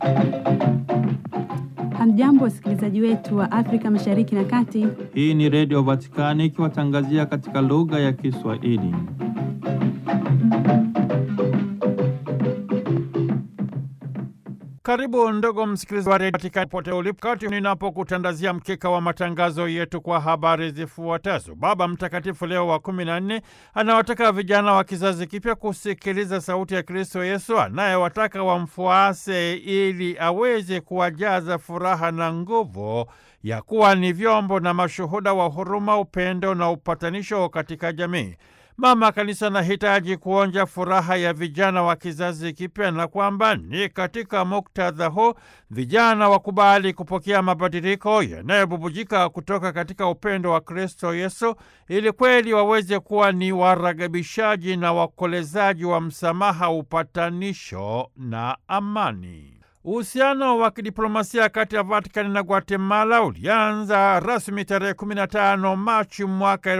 Hamjambo, wasikilizaji wetu wa Afrika Mashariki na Kati. Hii ni Redio Vatikani ikiwatangazia katika lugha ya Kiswahili. Karibu ndugu msikilizaji wa redio Vatikani pote ulipo, kati ninapokutandazia mkeka wa matangazo yetu kwa habari zifuatazo. Baba Mtakatifu Leo wa kumi na nne anawataka vijana wa kizazi kipya kusikiliza sauti ya Kristo Yesu anayewataka wamfuase ili aweze kuwajaza furaha na nguvu ya kuwa ni vyombo na mashuhuda wa huruma, upendo na upatanisho katika jamii. Mama Kanisa anahitaji kuonja furaha ya vijana wa kizazi kipya na kwamba ni katika muktadha huu vijana wakubali kupokea mabadiliko yanayobubujika kutoka katika upendo wa Kristo Yesu ili kweli waweze kuwa ni waragabishaji na wakolezaji wa msamaha, upatanisho na amani. Uhusiano wa kidiplomasia kati ya Vatikani na Guatemala ulianza rasmi tarehe 15 Machi mwaka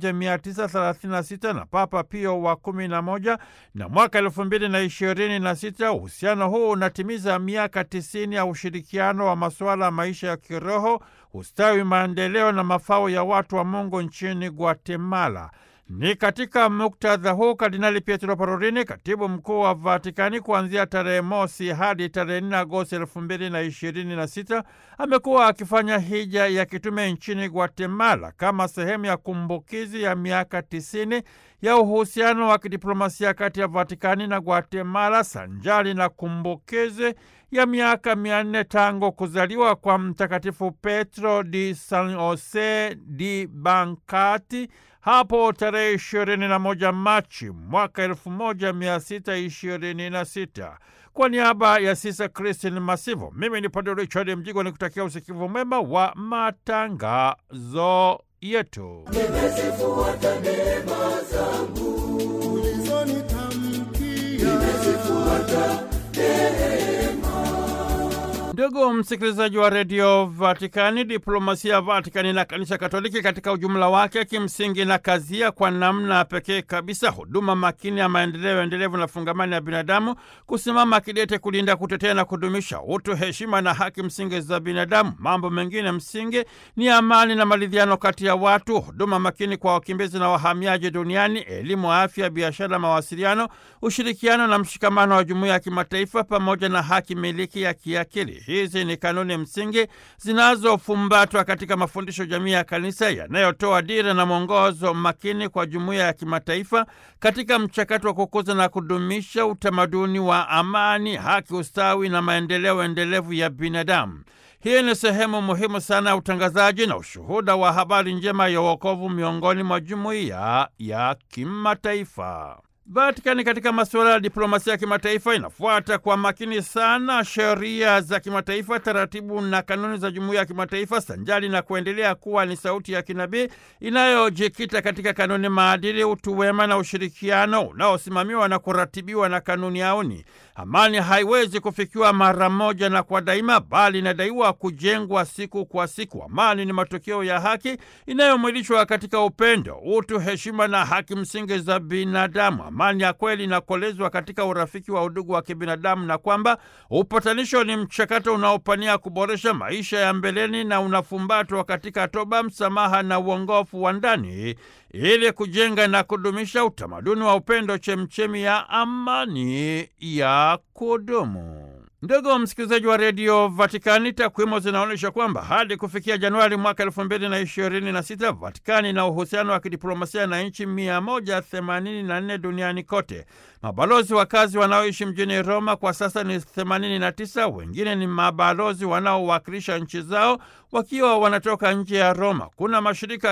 1936 na Papa Pio wa 11 na mwaka 2026 uhusiano huu unatimiza miaka 90 ya ushirikiano wa masuala ya maisha ya kiroho, ustawi, maendeleo na mafao ya watu wa Mungu nchini Guatemala. Ni katika muktadha huu Kardinali Pietro Parolin, katibu mkuu wa Vatikani, kuanzia tarehe mosi hadi tarehe 4 Agosti elfu mbili na ishirini na sita amekuwa akifanya hija ya kitume nchini Guatemala kama sehemu ya kumbukizi ya miaka tisini ya uhusiano wa kidiplomasia kati ya Vatikani na Guatemala sanjali na kumbukizi ya miaka mia nne tangu kuzaliwa kwa Mtakatifu Petro di San Jose di Bancati hapo tarehe ishirini na moja Machi mwaka elfu moja mia sita ishirini na sita. Kwa niaba ya Sisa Kristin Masivo, mimi ni Padre Richard Mjigwa ni kutakia usikivu mwema wa matangazo yetu. Nimezifuata neema zangu ulizonitamkia, nimezifuata Ndugu msikilizaji wa redio Vatikani, diplomasia ya Vatikani na kanisa Katoliki katika ujumla wake kimsingi na kazia kwa namna pekee kabisa huduma makini ya maendeleo endelevu na fungamani ya binadamu, kusimama kidete kulinda, kutetea na kudumisha utu, heshima na haki msingi za binadamu. Mambo mengine msingi ni amani na maridhiano kati ya watu, huduma makini kwa wakimbizi na wahamiaji duniani, elimu, afya, biashara, mawasiliano, ushirikiano na mshikamano wa jumuiya ya kimataifa, pamoja na haki miliki ya kiakili. Hizi ni kanuni msingi zinazofumbatwa katika mafundisho jamii ya kanisa yanayotoa dira na mwongozo makini kwa jumuiya ya kimataifa katika mchakato wa kukuza na kudumisha utamaduni wa amani, haki, ustawi na maendeleo endelevu ya binadamu. Hii ni sehemu muhimu sana ya utangazaji na ushuhuda wa habari njema ya wokovu miongoni mwa jumuiya ya kimataifa. Vatikani katika masuala ya diplomasia ya kimataifa inafuata kwa makini sana sheria za kimataifa, taratibu na kanuni za jumuiya ya kimataifa, sanjali na kuendelea kuwa ni sauti ya kinabii inayojikita katika kanuni, maadili, utu wema na ushirikiano unaosimamiwa na kuratibiwa na kanuni auni. Amani haiwezi kufikiwa mara moja na kwa daima, bali inadaiwa kujengwa siku kwa siku. Amani ni matokeo ya haki inayomwilishwa katika upendo, utu, heshima na haki msingi za binadamu. Amani ya kweli inakolezwa katika urafiki wa udugu wa kibinadamu, na kwamba upatanisho ni mchakato unaopania kuboresha maisha ya mbeleni na unafumbatwa katika toba, msamaha na uongofu wa ndani ili kujenga na kudumisha utamaduni wa upendo, chemchemi ya amani ya kudumu. Ndugu msikilizaji wa redio Vatikani, takwimu zinaonyesha kwamba hadi kufikia Januari mwaka elfu mbili na ishirini na sita Vatikani na uhusiano wa kidiplomasia na nchi mia moja themanini na nne duniani kote. Mabalozi wakazi wanaoishi mjini Roma kwa sasa ni 89, wengine ni mabalozi wanaowakilisha nchi zao wakiwa wanatoka nje ya Roma. Kuna mashirika